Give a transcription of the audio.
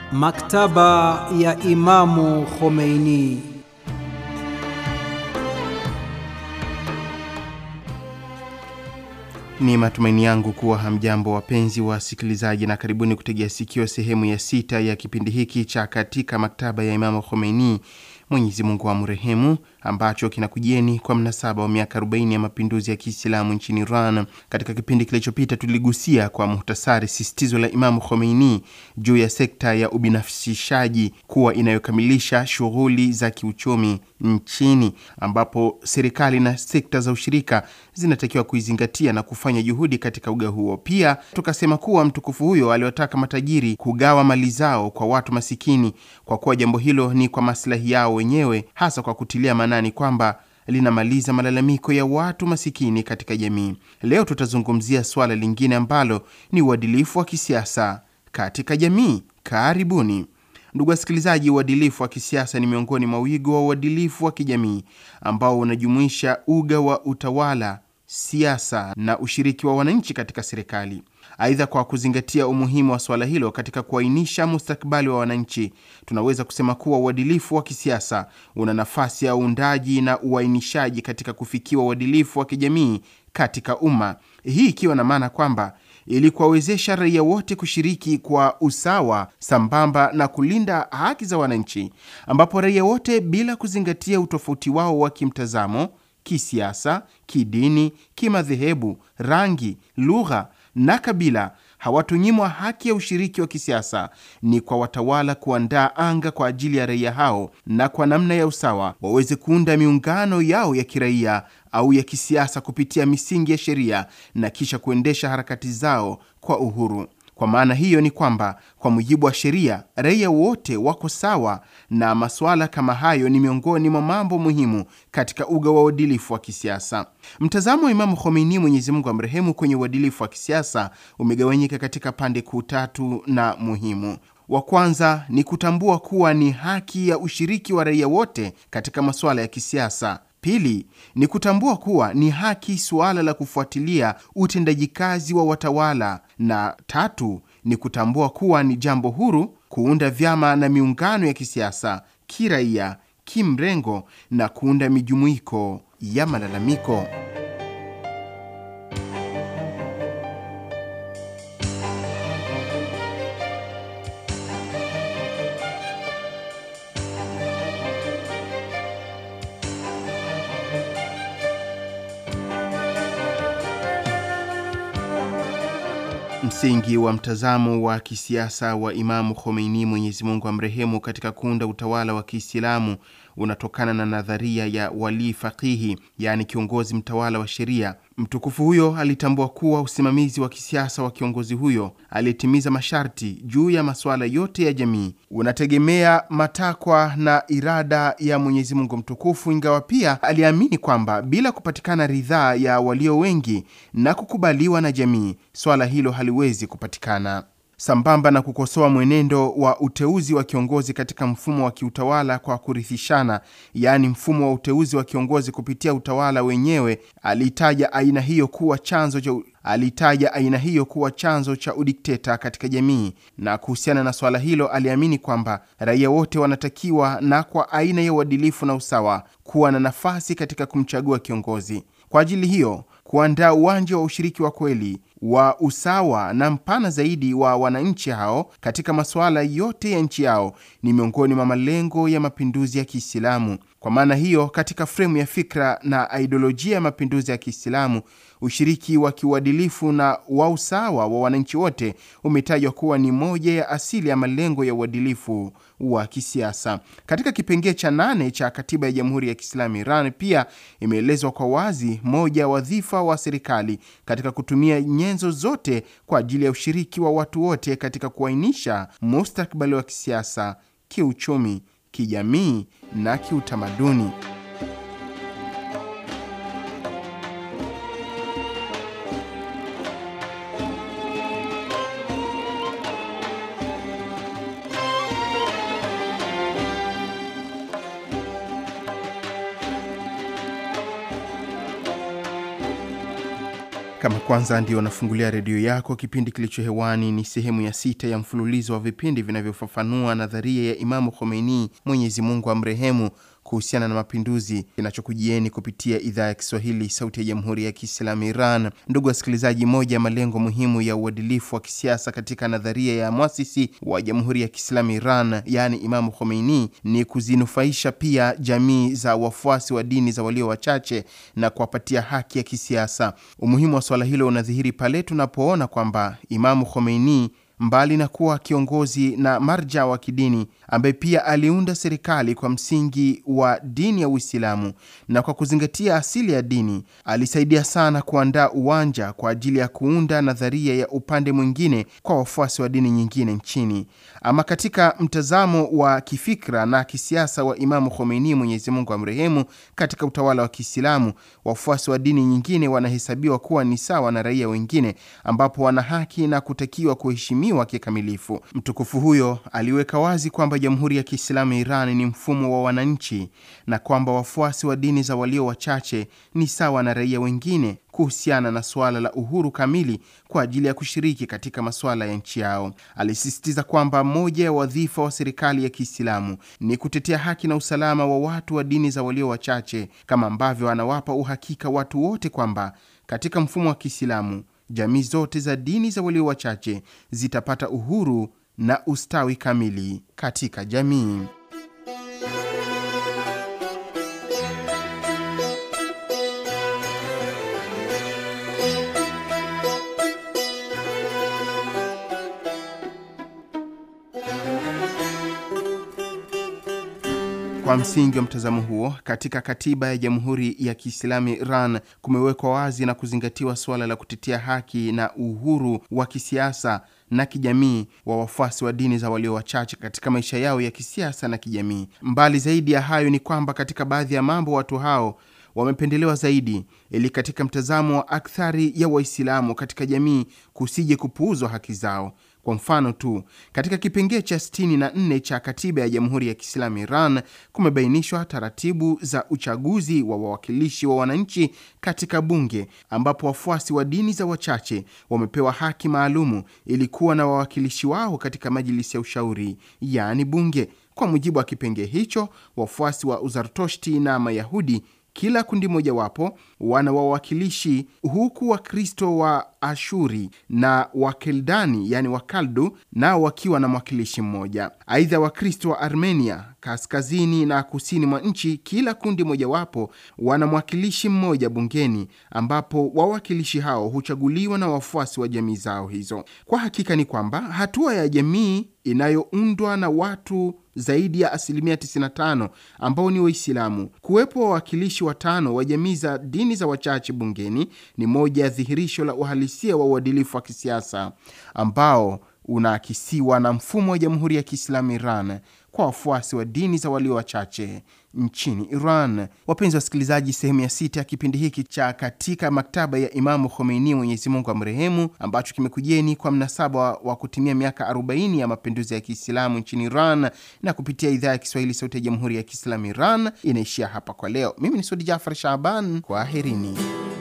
Maktaba ya Imamu Khomeini. Ni matumaini yangu kuwa hamjambo wapenzi wa wasikilizaji, na karibuni kutegea sikio sehemu ya sita ya kipindi hiki cha katika maktaba ya Imamu Khomeini, Mwenyezi Mungu amrehemu, ambacho kinakujieni kwa mnasaba wa miaka 40 ya mapinduzi ya Kiislamu nchini Iran. Katika kipindi kilichopita, tuligusia kwa muhtasari sisitizo la Imamu Khomeini juu ya sekta ya ubinafsishaji kuwa inayokamilisha shughuli za kiuchumi nchini, ambapo serikali na sekta za ushirika zinatakiwa kuizingatia na kufanya juhudi katika uga huo. Pia tukasema kuwa mtukufu huyo aliwataka matajiri kugawa mali zao kwa watu masikini, kwa kuwa jambo hilo ni kwa maslahi yao wenyewe, hasa kwa kutilia maanani kwamba linamaliza malalamiko ya watu masikini katika jamii. Leo tutazungumzia suala lingine ambalo ni uadilifu wa kisiasa katika jamii. Karibuni. Ndugu wasikilizaji, uadilifu wa kisiasa ni miongoni mwa wigo wa uadilifu wa kijamii ambao unajumuisha uga wa utawala, siasa na ushiriki wa wananchi katika serikali. Aidha, kwa kuzingatia umuhimu wa suala hilo katika kuainisha mustakabali wa wananchi, tunaweza kusema kuwa uadilifu wa kisiasa una nafasi ya uundaji na uainishaji katika kufikiwa uadilifu wa kijamii katika umma, hii ikiwa na maana kwamba ili kuwawezesha raia wote kushiriki kwa usawa sambamba na kulinda haki za wananchi, ambapo raia wote bila kuzingatia utofauti wao wa kimtazamo, kisiasa, kidini, kimadhehebu, rangi, lugha na kabila hawatunyimwa haki ya ushiriki wa kisiasa. Ni kwa watawala kuandaa anga kwa ajili ya raia hao, na kwa namna ya usawa waweze kuunda miungano yao ya kiraia au ya kisiasa kupitia misingi ya sheria na kisha kuendesha harakati zao kwa uhuru. Kwa maana hiyo ni kwamba kwa mujibu wa sheria raia wote wako sawa, na masuala kama hayo ni miongoni mwa mambo muhimu katika uga wa uadilifu wa kisiasa. Mtazamo wa Imamu Khomeini, Mwenyezi Mungu amrehemu, kwenye uadilifu wa kisiasa umegawanyika katika pande kuu tatu na muhimu. Wa kwanza ni kutambua kuwa ni haki ya ushiriki wa raia wote katika masuala ya kisiasa. Pili ni kutambua kuwa ni haki suala la kufuatilia utendaji kazi wa watawala, na tatu ni kutambua kuwa ni jambo huru kuunda vyama na miungano ya kisiasa, kiraia, kimrengo na kuunda mijumuiko ya malalamiko. Msingi wa mtazamo wa kisiasa wa Imamu Khomeini, Mwenyezi Mungu amrehemu, katika kuunda utawala wa Kiislamu unatokana na nadharia ya wali faqihi, yaani kiongozi mtawala wa sheria. Mtukufu huyo alitambua kuwa usimamizi wa kisiasa wa kiongozi huyo aliyetimiza masharti juu ya masuala yote ya jamii unategemea matakwa na irada ya Mwenyezi Mungu mtukufu, ingawa pia aliamini kwamba bila kupatikana ridhaa ya walio wengi na kukubaliwa na jamii, swala hilo haliwezi kupatikana. Sambamba na kukosoa mwenendo wa uteuzi wa kiongozi katika mfumo wa kiutawala kwa kurithishana, yaani mfumo wa uteuzi wa kiongozi kupitia utawala wenyewe, alitaja aina hiyo kuwa chanzo cha alitaja aina hiyo kuwa chanzo cha udikteta katika jamii. Na kuhusiana na swala hilo, aliamini kwamba raia wote wanatakiwa na kwa aina ya uadilifu na usawa kuwa na nafasi katika kumchagua kiongozi. Kwa ajili hiyo kuandaa uwanja wa ushiriki wa kweli wa usawa na mpana zaidi wa wananchi hao katika masuala yote ya nchi yao ni miongoni mwa malengo ya mapinduzi ya Kiislamu. Kwa maana hiyo, katika fremu ya fikra na ideolojia ya mapinduzi ya Kiislamu, ushiriki wa kiuadilifu na wa usawa wa wananchi wote umetajwa kuwa ni moja ya asili ya malengo ya uadilifu wa kisiasa. Katika kipengee cha nane cha katiba ya Jamhuri ya Kiislamu Iran pia imeelezwa kwa wazi moja ya wadhifa wa serikali katika kutumia nyenzo zote kwa ajili ya ushiriki wa watu wote katika kuainisha mustakabali wa kisiasa, kiuchumi, kijamii na kiutamaduni. Kama kwanza ndio unafungulia redio yako, kipindi kilicho hewani ni sehemu ya sita ya mfululizo wa vipindi vinavyofafanua nadharia ya Imamu Khomeini, Mwenyezi Mungu amrehemu, kuhusiana na mapinduzi kinachokujieni kupitia idhaa ya Kiswahili sauti ya jamhuri ya Kiislamu Iran. Ndugu wasikilizaji, moja ya malengo muhimu ya uadilifu wa kisiasa katika nadharia ya mwasisi wa jamhuri ya Kiislamu Iran, yaani Imamu Khomeini, ni kuzinufaisha pia jamii za wafuasi wa dini za walio wachache na kuwapatia haki ya kisiasa. Umuhimu wa swala hilo unadhihiri pale tunapoona kwamba Imamu Khomeini mbali na kuwa kiongozi na marja wa kidini ambaye pia aliunda serikali kwa msingi wa dini ya Uislamu na kwa kuzingatia asili ya dini, alisaidia sana kuandaa uwanja kwa ajili ya kuunda nadharia ya upande mwingine kwa wafuasi wa dini nyingine nchini. Ama katika mtazamo wa kifikra na kisiasa wa Imamu Khomeini, Mwenyezi Mungu amrehemu, katika utawala wa Kiislamu, wafuasi wa dini nyingine wanahesabiwa kuwa ni sawa na raia wengine, ambapo wana haki na kutakiwa kuheshimiwa kikamilifu. Mtukufu huyo aliweka wazi kwamba Jamhuri ya Kiislamu ya Iran ni mfumo wa wananchi na kwamba wafuasi wa dini za walio wachache ni sawa na raia wengine kuhusiana na suala la uhuru kamili kwa ajili ya kushiriki katika masuala ya nchi yao. Alisisitiza kwamba moja ya wadhifa wa serikali ya Kiislamu ni kutetea haki na usalama wa watu wa dini za walio wachache, kama ambavyo anawapa uhakika watu wote kwamba katika mfumo wa Kiislamu jamii zote za dini za walio wachache zitapata uhuru na ustawi kamili katika jamii. Kwa msingi wa mtazamo huo, katika katiba ya Jamhuri ya Kiislamu Iran kumewekwa wazi na kuzingatiwa suala la kutetea haki na uhuru wa kisiasa na kijamii wa wafuasi wa dini za walio wachache katika maisha yao ya kisiasa na kijamii. Mbali zaidi ya hayo ni kwamba katika baadhi ya mambo watu hao wamependelewa zaidi, ili katika mtazamo wa akthari ya Waislamu katika jamii kusije kupuuzwa haki zao. Kwa mfano tu, katika kipengee cha 64 cha katiba ya Jamhuri ya Kiislamu Iran kumebainishwa taratibu za uchaguzi wa wawakilishi wa wananchi katika bunge, ambapo wafuasi wa dini za wachache wamepewa haki maalumu ili kuwa na wawakilishi wao katika majilisi ya ushauri, yaani bunge. Kwa mujibu wa kipengee hicho, wafuasi wa Uzartoshti na Mayahudi kila kundi mojawapo wana wawakilishi huku Wakristo wa Ashuri na Wakeldani yani Wakaldu nao wakiwa na mwakilishi mmoja. Aidha, Wakristo wa Armenia kaskazini na kusini mwa nchi, kila kundi mojawapo wana mwakilishi mmoja bungeni, ambapo wawakilishi hao huchaguliwa na wafuasi wa jamii zao hizo. Kwa hakika ni kwamba hatua ya jamii inayoundwa na watu zaidi ya asilimia 95 ambao ni Waislamu kuwepo wawakilishi watano wa jamii za dini za wachache bungeni ni moja ya dhihirisho la uhalisia wa uadilifu wa kisiasa ambao unaakisiwa na mfumo wa Jamhuri ya Kiislamu Iran kwa wafuasi wa dini za walio wachache nchini Iran. Wapenzi wasikilizaji, sehemu ya sita ya kipindi hiki cha katika maktaba ya Imamu Khomeini, Mwenyezi Mungu amrehemu, ambacho kimekujeni kwa mnasaba wa kutimia miaka 40 ya mapinduzi ya Kiislamu nchini Iran na kupitia idhaa ya Kiswahili Sauti ya Jamhuri ya Kiislamu Iran inaishia hapa kwa leo. Mimi ni Sudi Jafar Shaban, kwaherini.